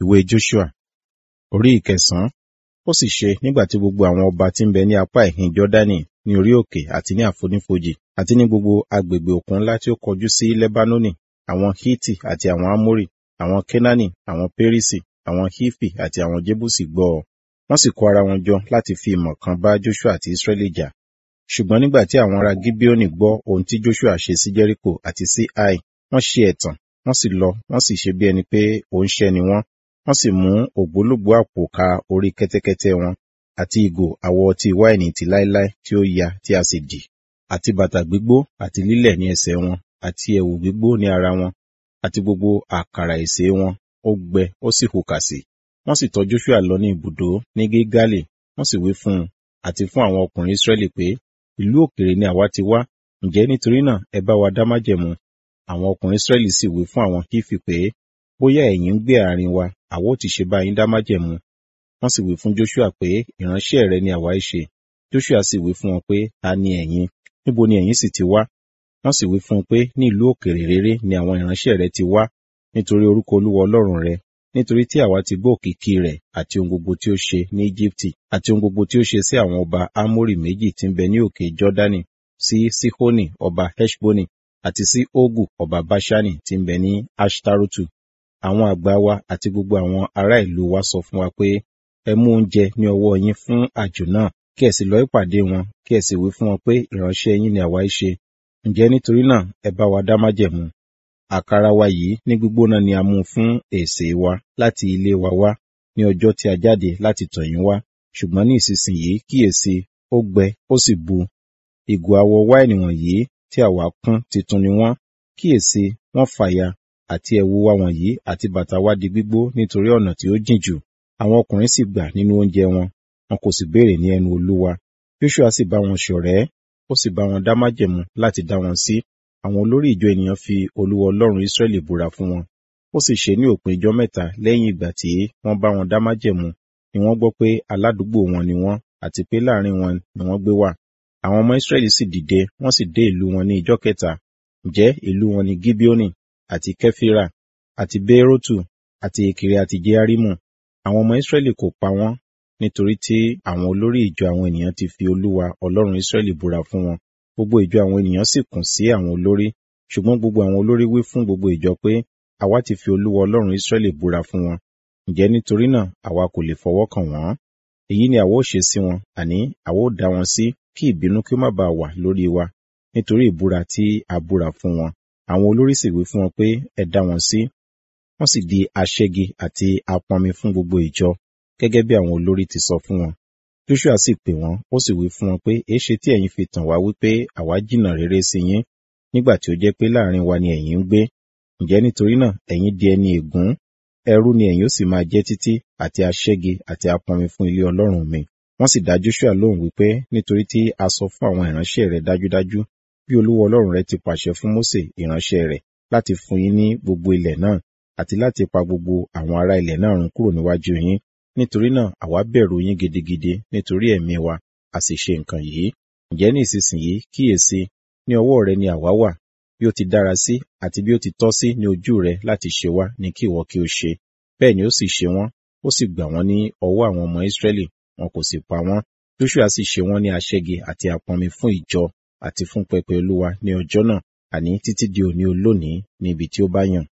ìwé Joshua orí ìkẹsàn-án ó sì ṣe nígbà tí gbogbo àwọn ọba tí ń bẹ ní apá ìhín Jọ́dánì ní orí òkè àti ní àfonífojì àti ní gbogbo agbègbè òkun ńlá tí ó kọjú sí Lẹ́bánónì àwọn Hiti àti àwọn Amori àwọn Kenani àwọn Perisi àwọn Hifi àti àwọn Jebusi gbọ́ ọ wọ́n sì kó ara wọn jọ láti fi ìmọ̀ kan bá Joshua àti Israẹli jà ṣùgbọ́n nígbà tí àwọn ará Gibeoni gbọ́ ohun tí Joshua ṣe sí Jericho àti sí Ai wọ́n ṣe ẹ̀tàn wọ́n sì lọ wọ́n sì ṣe bí ẹni pé òǹṣẹ́ ni wọ́n wọ́n sì mú ògbólógbòó àpò ka orí kẹ́tẹ́kẹ́tẹ́ wọn àti ìgò àwọ̀ ọtí wáìnì ti láéláé tí ó ya tí a sì dì àti bàtà gbígbó àti lílẹ̀ ní ẹsẹ̀ wọn àti ẹ̀wù gbígbó ní ara wọn àti gbogbo àkàrà ìṣe wọn ó gbẹ ó sì hùkà sí wọ́n sì tọ̀ Joshua lọ ní ibùdó ní Gilgali wọ́n sì wí fún un àti fún àwọn ọkùnrin Israẹli pé ìlú òkèèrè ni àwa ti wá ǹjẹ́ nítorí náà ẹ bá wa dá májẹ̀mú àwọn ọkùnrin Israẹli sì wí fún àwọn Hifi pé bóyá ẹ̀yin ń gbé àárín wa àwa ó ti ṣe bá yín dá májẹ̀mú wọ́n sì wí fún Joshua pé ìránṣẹ́ rẹ ni àwa í ṣe Joshua sì wí fún wọn pé ta ni ẹ̀yin níbo ni ẹ̀yin sì ti wá wọ́n sì wí fún un pé ní ìlú òkèèrè rere ni àwọn ìránṣẹ́ rẹ ti wá nítorí orúkọ Olúwa Ọlọ́run rẹ nítorí tí àwa ti gbọ́ òkìkí rẹ̀ àti ohun gbogbo tí ó ṣe ní Íjíbítì àti ohun gbogbo tí ó ṣe sí àwọn ọba Amórì méjì tí ń bẹ ní òkè Jọ́dánì sí Sihoni ọba Heshboni àti sí Ogu ọba Bashani tí ń bẹ ní Ashtarotu àwọn àgbà wa àti gbogbo àwọn ará ìlú wa sọ fún wa pé ẹ mú oúnjẹ ní ọwọ́ yín fún àjò náà kí ẹ sì lọ ìpàdé wọn kí ẹ sì wí fún wọn pé ìránṣẹ́ yín ni àwa í ṣe ǹjẹ́ nítorí náà ẹ bá wa dá májẹ̀mú àkàrà wa yìí ní gbígbóná ni a mú fún èsè wa láti ilé wa wá ní ọjọ́ tí a jáde láti tọ̀ yín wá ṣùgbọ́n ní ìsinsìnyí kíyèsí ó gbẹ ó sì bu ìgò àwọ̀ wáìnì wọ̀nyí tí àwa kún titun ni wọ́n kíyèsí wọ́n fàya àti ẹ̀wù wa wọ̀nyí àti bàtà wa di gbígbó nítorí ọ̀nà tí ó jìn jù àwọn ọkùnrin sì gbà nínú oúnjẹ wọn wọn kò sì béèrè ní ẹnu Olúwa Joshua sì bá wọn ṣọ̀rẹ́ ó sì bá wọn dá májẹ̀mú láti dá wọn sí àwọn olórí ìjọ ènìyàn fi Olúwa Ọlọ́run Israẹli búra fún wọn ó sì ṣe ní òpin ijọ́ mẹ́ta lẹ́yìn ìgbà tí wọ́n bá wọn dá májẹ̀mú ni wọ́n gbọ́ pé aládùúgbò wọn ni wọ́n àti pé láàrin wọn ni wọ́n gbé wà àwọn ọmọ Israẹli sì dìde wọ́n sì dé ìlú wọn ní ijọ́ kẹta ǹjẹ́ ìlú wọn ni Gibeoni àti Kẹfira àti Beerotu àti èkìrì àti Jearimu àwọn ọmọ Israẹli kò pa wọ́n nítorí tí àwọn olórí ìjọ àwọn ènìyàn ti fi Olúwa Ọlọ́run Israẹli búra fún wọn gbogbo ìjọ àwọn ènìyàn sì kùn sí àwọn olórí ṣùgbọ́n gbogbo àwọn olórí wí fún gbogbo ìjọ pé àwa ti fi Olúwa Ọlọ́run Israẹli búra fún wọn ǹjẹ́ nítorí náà àwa kò lè fọwọ́ kàn wọ́n èyí ni àwa ó ṣe sí wọn àní àwa ó dá wọn sí kí ìbínú kí ó má bàa wà lórí wa nítorí ìbúra tí a búra fún wọn àwọn olórí sì wí fún wọn pé ẹ dá wọn sí wọ́n sì di aṣẹ́gi àti apọnmi fún gbogbo ìjọ gẹ́gẹ́ bí àwọn olórí ti sọ fún wọn Joshua sì pè wọ́n ó sì wí fún wọn pé èéṣe tí ẹ̀yin fi tàn wá wípé àwa jìnnà rere sí yín nígbà tí ó jẹ́ pé láàrin wa ni ẹ̀yin ń gbé ǹjẹ́ nítorí náà ẹ̀yin di ẹni ègún ẹrú ni ẹ̀yin ó sì máa jẹ́ títí àti aṣẹ́gi àti apọnmi fún ilé Ọlọ́run mi wọ́n sì dá Joshua lóhùn wípé nítorí tí a sọ fún àwọn ìránṣẹ́ rẹ̀ dájúdájú bí Olúwa Ọlọ́run rẹ̀ ti pàṣẹ fún Mósè ìránṣẹ́ rẹ̀ láti fún yín ní gbogbo ilẹ̀ náà àti láti pa gbogbo àwọn ará ilẹ̀ náà run kúrò níwájú yín nítorí náà àwa bẹ̀rù yín gidigidi nítorí ẹ̀mí wa a sì ṣe nǹkan yìí ǹjẹ́ ní ìsinsìnyí kíyèsí ní ọwọ́ rẹ ni àwa wà bí ó ti dára sí àti bí ó ti tọ́ sí ní ojú rẹ láti ṣe wá ní kí ìwọ kí o ṣe bẹ́ẹ̀ ni ó sì ṣe wọ́n ó sì gbà wọ́n ní ọwọ́ àwọn ọmọ Ísírẹ́lì wọn kò sì pa wọ́n Joshua sì ṣe wọ́n ní aṣẹ́gi àti apọnmi fún ìjọ àti fún pẹpẹ Olúwa ní ọjọ́ náà àní títí di òní olónìí ní ibi tí ó bá yàn